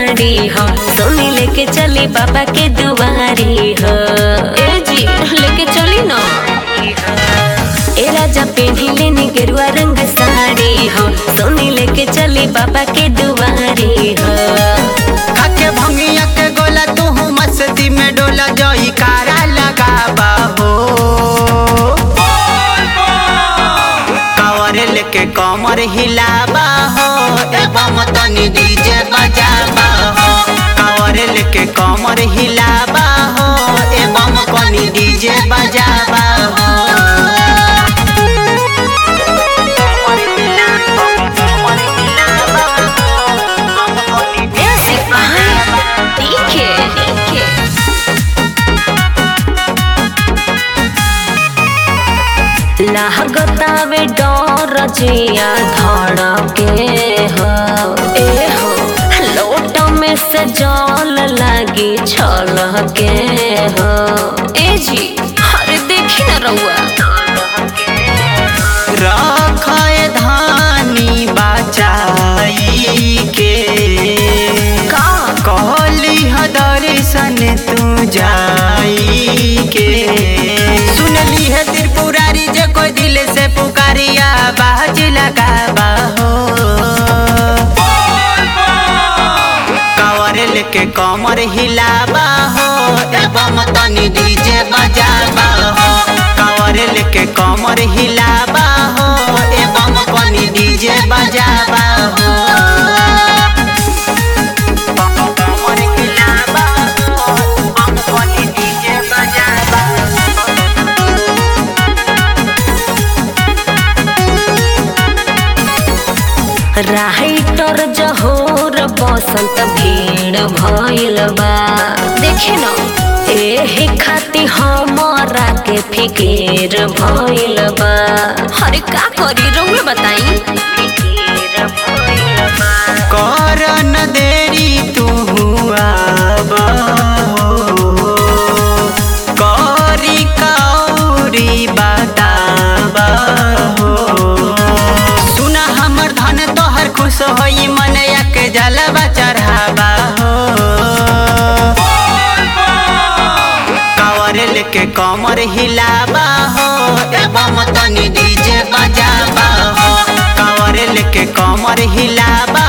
साड़ी हो सोनी लेके चली बाबा के दुआरी हो ए जी लेके चली ना ए राजा पेढ़ी लेनी गेरुआ रंग साड़ी हो सोनी लेके चली बाबा के दुआरी हो खाके भंगिया के गोला तू मस्ती में डोला जोई कारा लगाबा हो कवर लेके कमर हिलाबा हो एवं तनी डीजे बजाबा हो कवर लेके कमर हिलाबा हो एवं कनी डीजे बजाबा हो कमर हिलाबा, कमर हिलाबा हो, म्यूजिक ठीक है ठीक है लागतावे डर जिया धड़के हो ए हो लोट में से जल लागी छलके हो ए जी अरे देखी ना रउआ रखय धानी बचाई के का कहली ह दर्शन तू जाई के सुनली है त्रिपुरारी जे कोई दिल से पुकारिया बाज लगाबा हो कवर लेके कमर हिलाबा हो एवं तनी डीजे बजाबा हो कवर लेके कमर हिलाबा हो एवं कनी डीजे बजाबा हो कमर हिलाबा हो, एवं कनी डीजे बजाबा हो। राइटर जहोर बसंत भीड़ भइल बा देखे न एही खाती हमरा के फिकीर भइल बा अरे का करी रउए बताई कर न देरी तू आबा हो करी कौरी बताबा हो सुना हमर धन तोहर खुश होई मनया के जलवा चढ़ाबा हो कवर लेके कमर हिलाबा हो एवं तनी डीजे बजाबा हो कवर लेके कमर हिलाबा